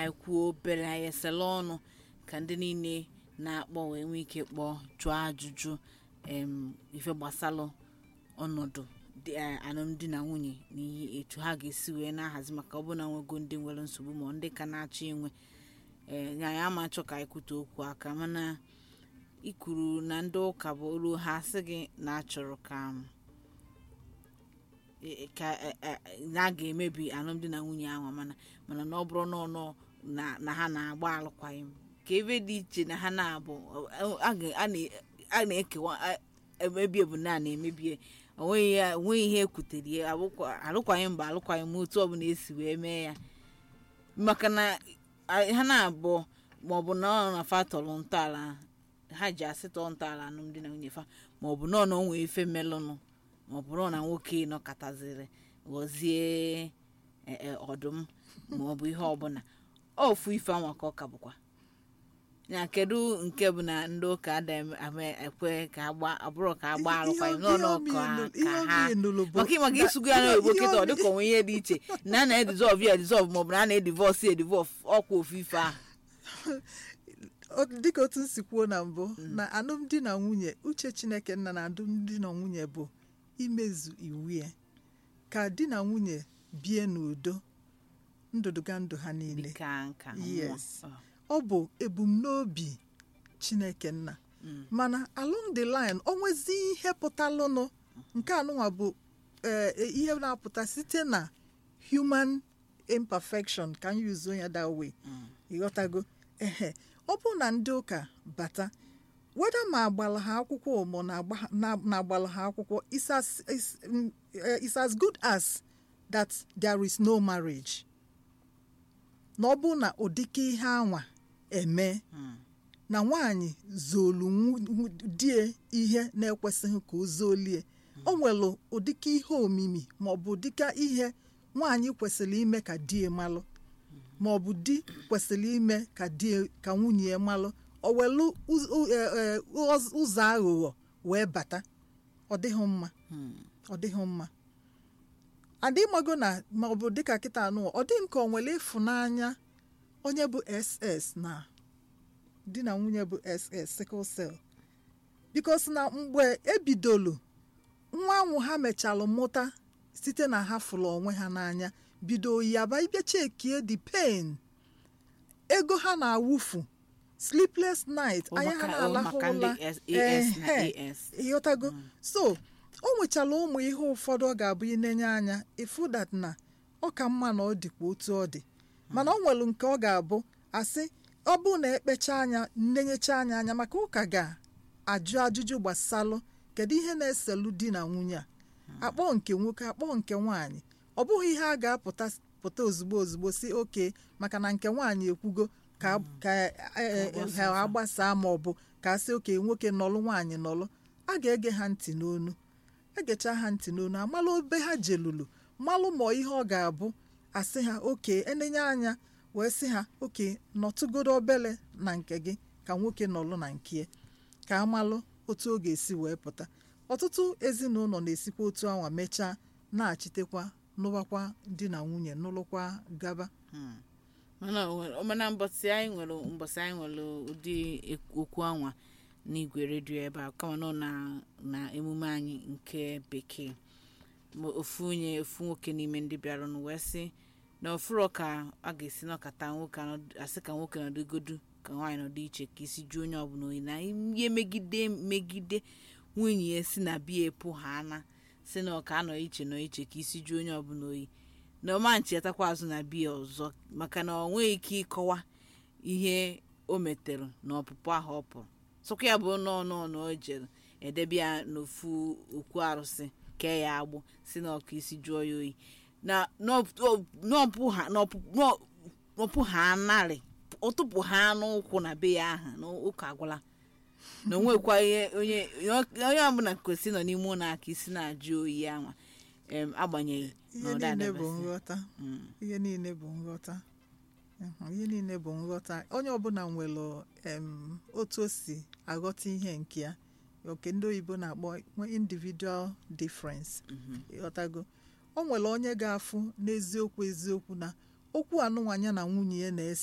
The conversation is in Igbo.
anyị kwuo obere anyị esela ọnụ ka ndị niile na-akpọ wee nwee ike kpọọ jụọ ajụjụ em ife gbasalụ ọnọdụ dị- eh, alụmdi na nwunye na ihe etu ha ga-esi wee na-ahazi maka ọbụna nwego ndị nwere nsogbu ma ndị ka na-achọ inwe ee anyị ama achọ ka anyị kwute okwu aka mana ikwuru na ndị ụka bụ olu ha sị gị na achọrọ ka e- ka e- e- na a ga-emebi alụmdi na nwunye ahụ mana mana na ọ bụrụ na ọnọ na na ha na-agba alụkwaghịm ka ebe dị iche na ha na-abụ ọ- a ga- a na- a na-ekewa a- emebi ebu na a na-emebie onweghị ya- onweghị ihe ekwutere ya abụkwa- alụkwaghịm bụ alụkwaghịm otu ọbụla esi wee mee ya maka na a- ha na-abụ maọbụ na ọ na fa tọrọ ntọala ha ji asịtọ ntọala alụmdi na nwunye fa maọbụ na ọ na onwe ife melụnụ maọbụ na ọ na nwoke nọkọtaziri ghọzie e- e, ọdụm maọbụ ihe ọbụla ofu ife anwa ka ọ ka bụkwa ya kedu nke bụ na ndị ụka ada ekwe ka agba abụrụ ka agba alụkwaghịm n'ọnụ ka ka ha maka ịmaka isugu ya n'oyibo kịta ọ dịka onwe ihe dị iche na a na-edizọv ya edizọv maọbụ na a na-edivọs ya edivọf ọkwa ofu ife ahụ O- dịka otu m si kwuo na mbụ na alụmdi na nwunye uche chineke nna na alụmdi na nwunye bụ imezu iwu ya ka di na nwunye bie n'udo ndụdụga ndụ ha niile dịka nka Yes. mmụọ. ọ bụ ebumnobi chineke nna mana along the line o nwezi ihe pụtalụnụ nke anụnwa bụ eh, eh, ihe na-apụta site na human imperfection ka anyị yuzo ya that way ịghọtago ehe ọ bụ na ndị ụka bata weda ma agbala ha akwụkwọ ma na-agba- na- na-agbala ha akwụkwọ it's as, it's, mm, eh, it's as good as that there is no marriage na ọ bụ na ụdịka ihe anwa eme na nwaanyị zolu nwu- nwu- die ihe na-ekwesịghị ka o zolie o nwere ụdịka ihe omimi ma ọ bụ ụdịka ihe nwaanyị kwesịrị ime ka die malụ ma ọ bụ di kwesịrị ime ka die ka nwunye ya malụ o welu uz- u- e- e, ụz- ụzọ aghụghọ wee bata ọ dịghị mma ọ dịghị mma adịmago na ma ọ bụ dịka kịta anụ ọ dị nke o nwere ịfụnanya onye bụ ss na di na nwunye bụ ss sickle cell bikos na mgbe ebidolu nwa anwụ ha mechalụ mụta site na ha fụrụ onwe ha n'anya bido yaba ịbịa chekie the pain ego ha na-awụfu sleepless night Ọ anya ha maka- ọ na-alahụ maka ndị ụla S- AS na Ehe. AS. ịghọtago so o nwechala ụmụ ihe ụfọdụ ọ ga-abụ inenye anya ịfụ that na ọ ka mma na ọ dịkwa otu ọ dị mana ọ nwere nke ọ ga-abụ asị ọ bụ na ekpecha anya nnenyecha anya anya maka ụka ga-ajụ ajụjụ gbasalụ kedu ihe na-eselu di na nwunye a akpọ nke nwoke akpọ nke nwaanyị ọ bụghị ihe a ga-apụta pụta ozugbo ozugbo si oke maka na nke nwaanyị ekwugo ka ka e- e- e- ha agbasaa ma ọ bụ ka a sị oke nwoke nọlụ nwaanyị nọlụ a ga-ege ha ntị n'onu egecha ha ntị n'onu amalụ obe ha jelulu malụ ma ihe ọ ga-abụ asị ha oke enenye anya wee sị ha oke nọtụgodo obele na nke gị ka nwoke nọlụ na nke ya ka amalụ otu ọ ga-esi wee pụta ọtụtụ ezinụlọ na-esikwa otu anwa mechaa na-achitekwa nụwakwa di na nwunye nụlụkwa gaba mana o nwere- mana mbọsị anyị nwere mbọsị anyị nwere ụdị ek- okwu anwa n'igwe redio ebe a kama nọ na na emume anyị nke bekee Ma ofu onye ofu nwoke n'ime ndị bịaranụ wee sị na ofuro ka a ga-esi nọkọta nwoke anọdụ- asị ka nwoke nọdụgodu ka nwaanyị nọdụ iche ka isi ju onye ọbụla oyi na ihe megide megide nwunye ya si na biya epụ ha ana si na ọka anọ iche nọ iche ka isi ju onye ọbụla oyi na ọma nchetakwa azụ na biya ọzọ maka na ọ nweghị ike ịkọwa ihe o metere na ọpụpụ ahụ ọ pụrụ sọkwa ya bụ nọọ nọọ na o jere edebe ya n'ofu okwu arụsị kee ya agbụ si na ọkụ isi jụọ ya oyi na n'ọpụ- n'ọpụ ha n'ọpụ- n'ọ- n'ọpụ ha narị ọtụpụ ha n'ụkwụ na be ya aha na ụka agwụla na onwekwa ihe onye onye ọbụla kwesịrị nọ n'ime ụlọ aka isi na-ajụ oyi anwa em, agbanyeghị na ihe ọ niile bụ dadabasị. nghọta Mm. ihe niile bụ nghọta Mhm, ihe niile bụ nghọta onye ọbụla nwere em, otu o si aghọta ihe nke ya oke ndị oyibo na-akpọ nwe individual difference ịghọtago o nwere onye ga-afụ n'eziokwu eziokwu na okwu anụnwanya na nwunye ya na